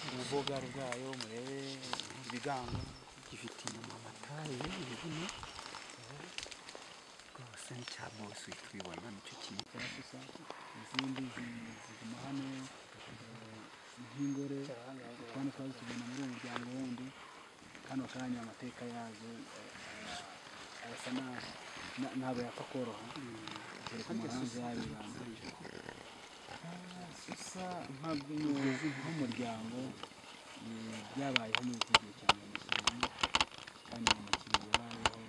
ubwogaro bwayo murebe ibigango gifite inyuma amataye ibirimo rwose ni cya bose uhita ubibona nicyo kintu izindi zi- ziguma hano eh, nk'ingore kandi twari tugenda muri uwo muryango wundi hano kanya amateka yazo eh, arasa nabi Na- ntabwo yapfa koroha kereka umuhanzi yabibanga gusa nk'abuyobozi nk'umuryango eh, byabayeho muri iki gihe cyane kandi mu makingo yabayeho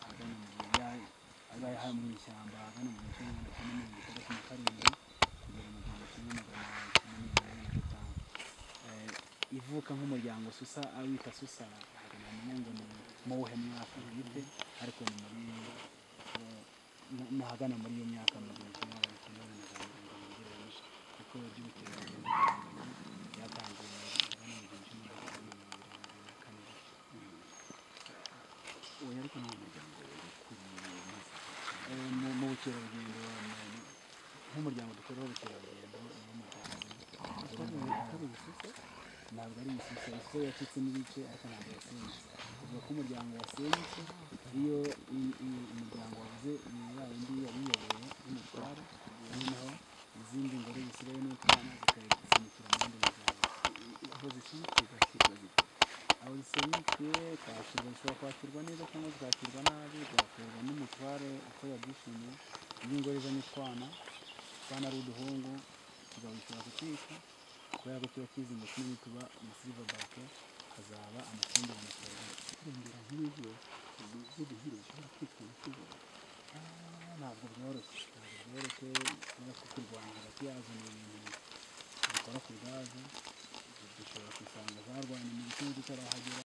ahagana mu gihe bya- abaye hano mu ishyamba ahagana mu gice wenda kimwe mirongo itandatu na karindwi kugera mu gihumbi kimwe magana cyenda mirongo ine na gatanu Eh, ivuka nk'umuryango susa awita susa ahagana mu ngo ni mu wuhe mwaka bwite ariko ni muri eh, na- na hagana muri iyo myaka mu gihumbi kimwe magana cyenda mirongo irindwi na karindwi kuko ry'ubukerarugendo byatangiye ahagana mu gihumbi kimwe magana cyenda mirongo irindwi na kane uyu ariko ni umuryango ukuriye maze Eh, mu mu bukerarugendo eh, nk'umuryango dukora ubukerarugendo n'umuryango ntabwo ari imisisa isoko yacitse n'ibice ariko ntabwo yasenyutse uvuga ko umuryango wasenyutse iyo i- i- umuryango wavuze ya yindi yabiyoboye y'umutware noneho izindi ngore zisigaye n'utwana zikayisinikira mu yindi miryango aho zishyitse zashyirwa zite aho zisenyukiye kwakirwa zishobora kwakirwa neza cyangwa zikakirwa nabi byakorwa n'umutware uko yabyishimiye iyo ingore izanye utwana utwana ari uduhungu tuba bishobora kutwica kubera ko kiba kizinga kimwe tuba amasiva bake hazaba amakimbirane cyane kurengera nk'izo zirihire zishobora kwitwa ikigo ntabwo byoroshye ntabwo byoroshye kubera ko kurwanya hagati yazo ni ibintu bikora ku bwazo dushobora gusanga zarwanye mu gihugu kitarahagera